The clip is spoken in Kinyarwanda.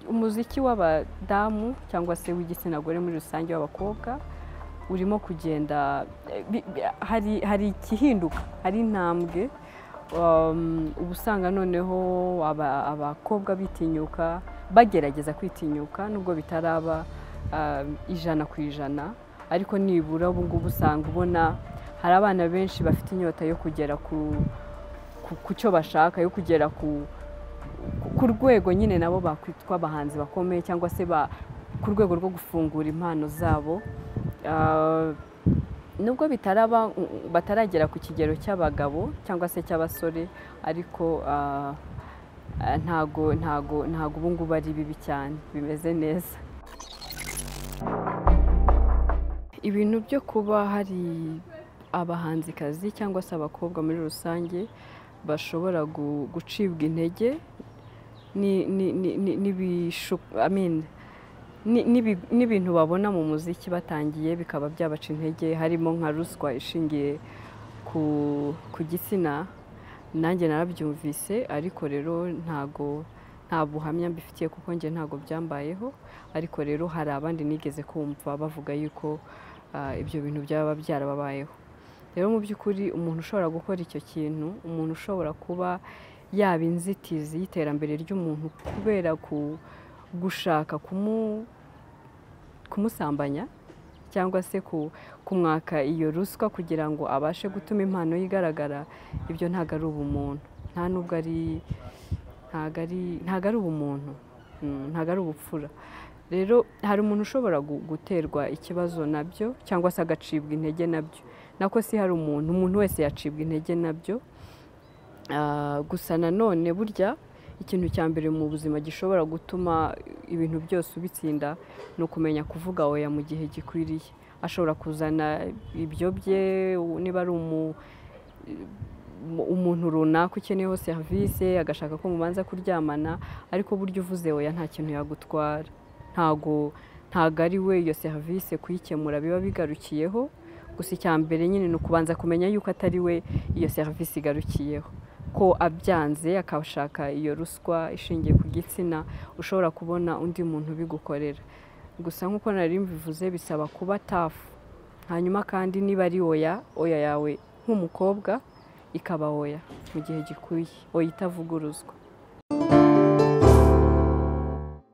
umuziki w'abadamu cyangwa se w'igitsina gore muri rusange w'abakobwa urimo kugenda hari hari igihinduka hari intambwe uba usanga noneho abakobwa bitinyuka bagerageza kwitinyuka nubwo bitaraba ijana ku ijana ariko nibura ubu ngubu usanga ubona hari abana benshi bafite inyota yo kugera ku cyo bashaka yo kugera ku rwego nyine nabo bakwitwa abahanzi bakomeye cyangwa se ku rwego rwo gufungura impano zabo nubwo bitaraba bataragera ku kigero cy'abagabo cyangwa se cy'abasore ariko ntago ntago ntago ubu ngubu ari bibi cyane bimeze neza ibintu byo kuba hari abahanzikazi cyangwa se abakobwa muri rusange bashobora gucibwa intege n'ibintu babona mu muziki batangiye bikaba byabaca intege harimo nka ruswa ishingiye ku gitsina nanjye narabyumvise ariko rero ntago nta buhamya mbifitiye kuko njye ntago byambayeho ariko rero hari abandi nigeze kumva bavuga yuko ibyo bintu byaba byarababayeho rero mu by'ukuri umuntu ushobora gukora icyo kintu umuntu ushobora kuba yaba inzitizi y'iterambere ry'umuntu kubera gushaka kumusambanya cyangwa se kumwaka iyo ruswa kugira ngo abashe gutuma impano ye igaragara ibyo ntabwo ari ubumuntu nta nubwo ari ntabwo ari ubumuntu ntabwo ari ubupfura rero hari umuntu ushobora guterwa ikibazo nabyo cyangwa se agacibwa intege nabyo nako si hari umuntu umuntu wese yacibwa intege nabyo gusa nanone burya ikintu cya mbere mu buzima gishobora gutuma ibintu byose ubitsinda ni ukumenya kuvuga oya mu gihe gikwiriye ashobora kuzana ibyo bye niba ari umuntu runaka ukeneyeho serivisi agashaka ko mubanza kuryamana ariko burya uvuze oya nta kintu yagutwara ntago ntago ari we iyo serivisi kuyikemura biba bigarukiyeho gusa icya mbere nyine ni ukubanza kumenya yuko atari we iyo serivisi igarukiyeho ko abyanze akashaka iyo ruswa ishingiye ku gitsina ushobora kubona undi muntu ubigukorera gusa nk'uko nari mbivuze bisaba kuba tafu hanyuma kandi niba ari oya oya yawe nk'umukobwa ikaba oya mu gihe gikwiye oya itavuguruzwa